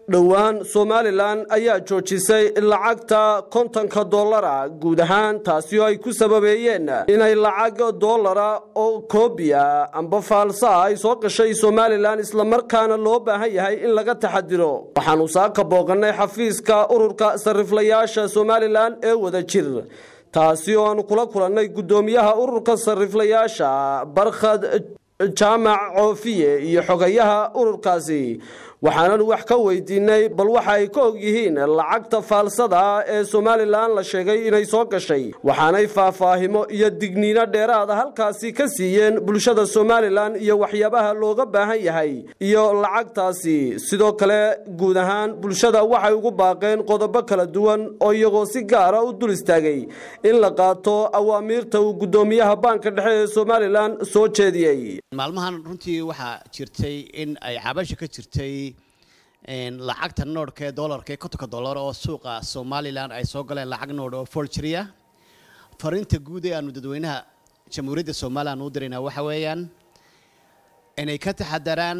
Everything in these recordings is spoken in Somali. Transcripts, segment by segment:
dhowaan somalilan ayaa joojisay lacagta kontonka dollara guud ahaan taasi oo ay ku sababeeyeen inay lacag dollara oo koobiya amba faalsa ay soo gashay somalilan islamarkaana loo baahan yahay in laga taxadiro waxaanu saaka booqannay xafiiska ururka sariflayaasha somalilan ee wada jir taasi oo aanu kula kulannay guddoomiyaha ururka sariflayaasha barkhad jaamac coofiye iyo xogayaha ururkaasi waxaanan wax ka weydiinay bal waxa ay ka og yihiin lacagta faalsada ee somalilan la sheegay inay soo gashay waxaanay faahfaahimo iyo digniino dheeraada halkaasi ka siiyeen bulshada somalilan iyo waxyaabaha looga baahan yahay iyo lacagtaasi sidoo kale guud ahaan bulshada waxay ugu baaqeen qodobo kala duwan oo iyagoo si gaara u dul istaagay in la qaato awaamiirta uu guddoomiyaha baanka dhexe ee somalilan soo jeediyey maalmahan runtii waxaa jirtay in ay cabasha ka jirtay lacagta noodhka ee dollarka ee kontonka dollar oo suuqa somalilan ay soo galeen lacag noodh oo folgeria fariinta guud ee aanu dadweynaha jamhuuriyadda somalilan u diraynaa waxa weeyaan inay ka taxadaraan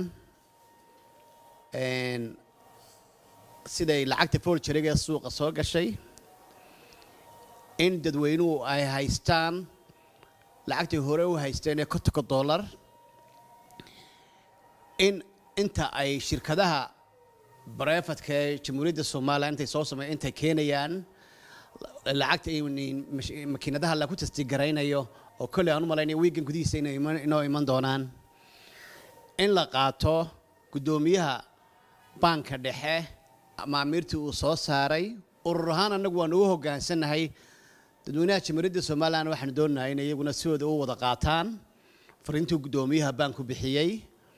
siday lacagta folgeriga ee suuqa soo gashay in dadweynuhu ay haystaan lacagtii hore u haysteen ee kontonka dollar in inta ay shirkadaha bareefadka ee jamhuuriyadda somalilan intay soo samey intay keenayaan lacagta makiinadaha lagu tasdigaraynayo oo kolley aan u malaynaya wiigan gudihiisa inoo iman doonaan in la qaato guddoomiyaha baanka dhexe maamiirtii uu soo saaray urur ahaan annagu waan ugu hoggaansannahay dadweynaha jamhuuriyadda somalilan waxaanu doonahay in iyaguna sidooda u wada qaataan fariintuu guddoomiyaha baanku bixiyey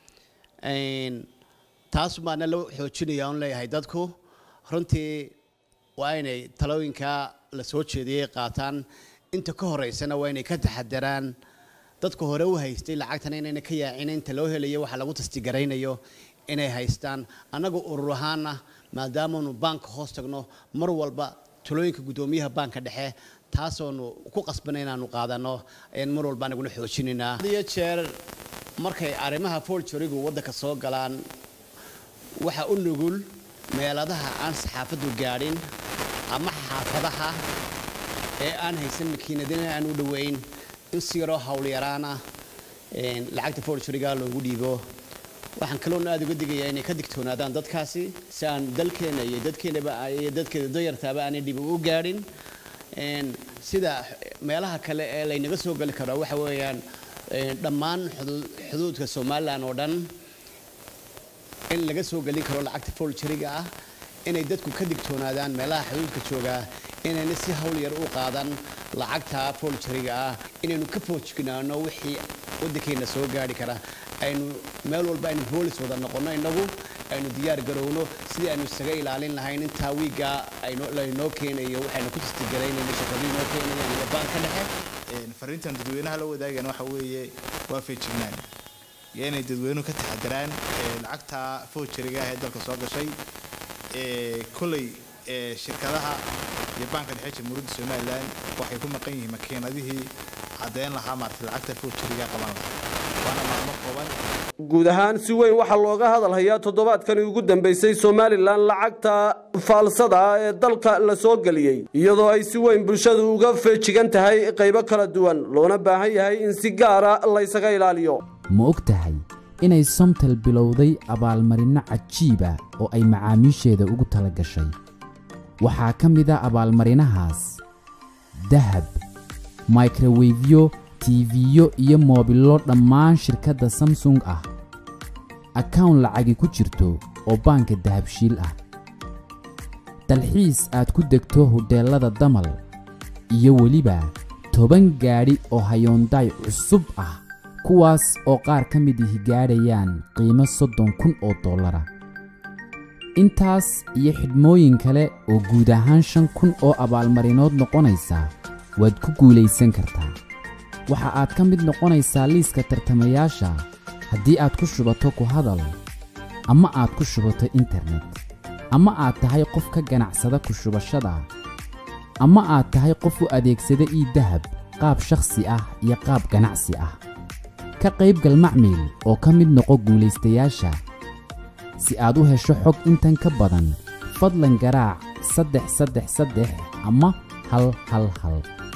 taas baana la xoojinaya on leeyahay dadku runtii waa inay talooyinka la soo jeediyey qaataan inta ka horeysana waa inay ka taxadaraan dadka hore u haystay lacagtana inayna ka yaacin inta loo helayo waxa lagu tastigaraynayo inay haystaan annaga urur ahaana maadaamaanu baanka hoos tagno mar walba talooyinka guddoomiyaha baanka dhexe taasoonu ku qasbana inaanu qaadano ayaan mar walba anaguna xoojinaynaa iyo jeer markay arrimaha folgerigu waddanka soo galaan waxa u nugul meeladaha aan saxaafaddu gaadhin ama xaafadaha ee aan haysan makiinadina aan u dhoweyn in si yaroo howlyaraana lacagta folgeriga loogu dhiibo waxaan kaloona aada uga digayaa inay ka digtoonaadaan dadkaasi si aan dalkeena iyo dadkeenaba iyo dadkeeda dayartaaba aanay dhib u gaadhin sida meelaha kale ee laynaga soo gali karo waxa weeyaan dhammaan xuduudka somalilan oo dhan in laga soo gelin karo lacagta folgeriga ah inay dadku ka digtoonaadaan meelaha xuduudka joogaa inayna si hawl yar u qaadan lacagta folgeriga ah inaynu ka foojignaano wixii waddankeenna soo gaari kara aynu meel walba aynu boolis wada noqonno innagu aynu diyaar garowno sidii aynu isaga ilaalin lahayn intaa wiigga laynoo keenayo waxaynu ku tastigaraynayno shaqadii noo keenayaan iyo baanka dhexe fariintan dadweynaha la wadaagan waxa weeye waa feejignaan iyo inay dadweynuhu ka taxadaraan lacagta foojeriga ah ee dalka soo gashay kolley shirkadaha iyo baanka dhexe jamhuuriyadda somalilan waxay ku maqan yihiin makiinadihii caddeyn lahaa maarata lacagta foojeriga qaban lahaa waana maalmo kooban guud ahaan si weyn waxaa looga hadalhayaa toddobaadkani ugu dambeysay somalilan lacagta faalsada ee dalka la soo geliyey iyadoo ay si weyn bulshadu uga feejigan tahay qaybo kala duwan loona baahan yahay in si gaara laysaga ilaaliyo ma og tahay inay somtal bilowday abaalmarinno cajiiba oo ay macaamiisheeda ugu tala gashay waxaa ka mid a abaalmarinahaas dahab microwefyo tiifiyo iyo moobillo dhammaan shirkadda samsung ah akawn lacagi ku jirto oo baanka dahabshiil ah dalxiis aad ku degto hodheellada damal iyo weliba toban gaadhi oo hayoondaay cusub ah kuwaas oo qaar ka mid ihi gaadhayaan qiimo soddon kun oo dollara intaas iyo xidhmooyin kale oo guud ahaan shan kun oo abaalmarinood noqonaysa waad ku guulaysan kartaa waxa aad ka mid noqonaysaa liiska tartamayaasha haddii aad ku shubato ku hadal ama aad ku shubato internet ama aad tahay qof ka ganacsada ku shubashada ama aad tahay qof u adeegsada ii dahab qaab shakhsi ah iyo qaab ganacsi ah ka qaybgal macmiil oo ka mid noqo guulaystayaasha si aad u hesho xog intan ka badan fadlan garaac saddex saddex saddex ama hal hal hal